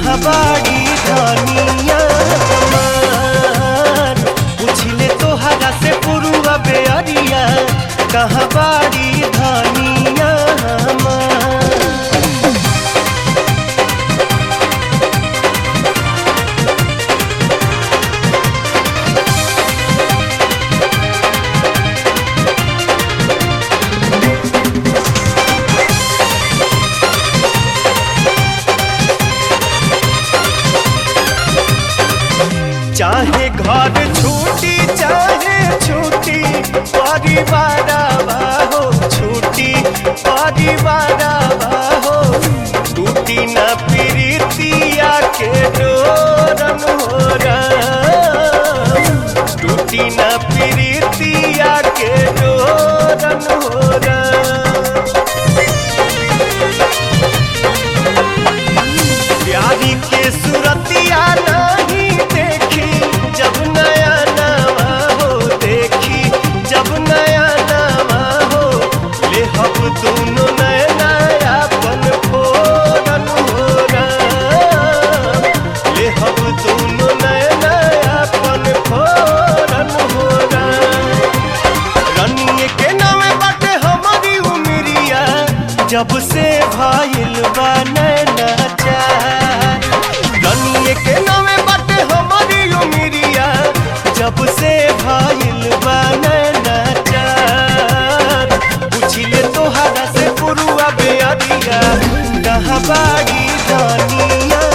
कहाँ बाड़ी धनिया हमार पूछले तोहरा से पुरुआ बेअरिया कहाँ बाड़ी धनिया हमार चाहे घर छूटी चाहे छूटी परिवार हो छूटी परिवार हो टूटी न प्रीतिया के डोरन हो टूटी न प्रीतिया के डोरन हो प्यारी के सुरतिया नहीं देखी जब नया नवा हो देखी जब नया नवा हो ले हम दोनों नया नया पन फोरन हो ले हम दोनों नया नया पन फोरन हो रनिए के नामे बाटे हमारी उमरिया जब से भाईल बा नैना चार रनिए के नामे बाटे हमारी उमरिया जब से भाईल बा नैना चार पूछिले तोहरा से पुरुआ बेअरिया कहाँ बाड़ी दानिया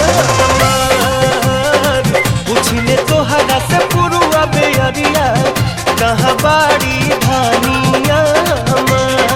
हमार पूछले तोहरा से पुरुआ बेअरिया कहाँ बाड़ी धानिया हमार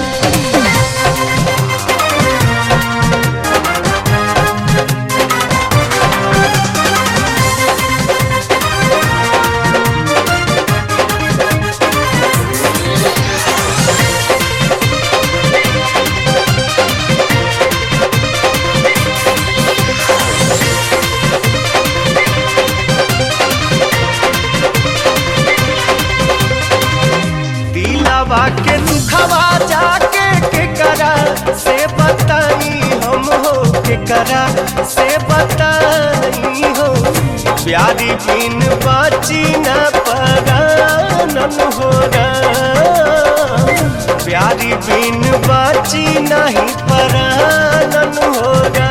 दिलावा के दुखवा जाके के करा से बताई हम हो के करा से बताई हो प्यारी बिन बाची न परानन हो प्यारी बिन बाची नहीं परानन हो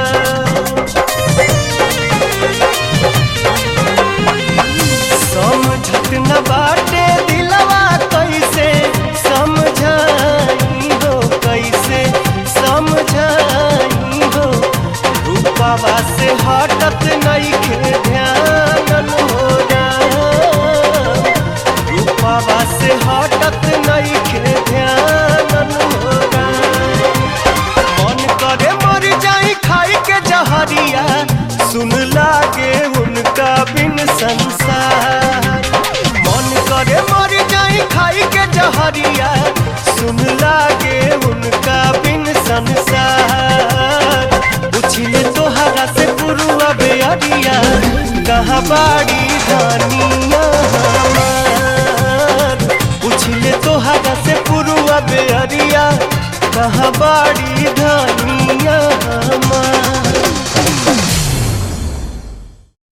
समझत न बाटे दिलवा कैसे समझाई हो कैसे समझाई हो रूपावा से हटत नहीं के ध्यान हो रूपावा से हटत नहीं के ध्यान हो मन करे मर जाई खाई के जहरिया सुन लागे उनका बिन संसार मन करे मर जाई खाई के जहरिया सुन लागे उनका बिन संसार पूछले तोहरा से पुरुआ बेअरिया कहाँ बाड़ी धानिया हमार पूछले तोहरा से पुरुआ बेअरिया कहाँ बाड़ी धानिया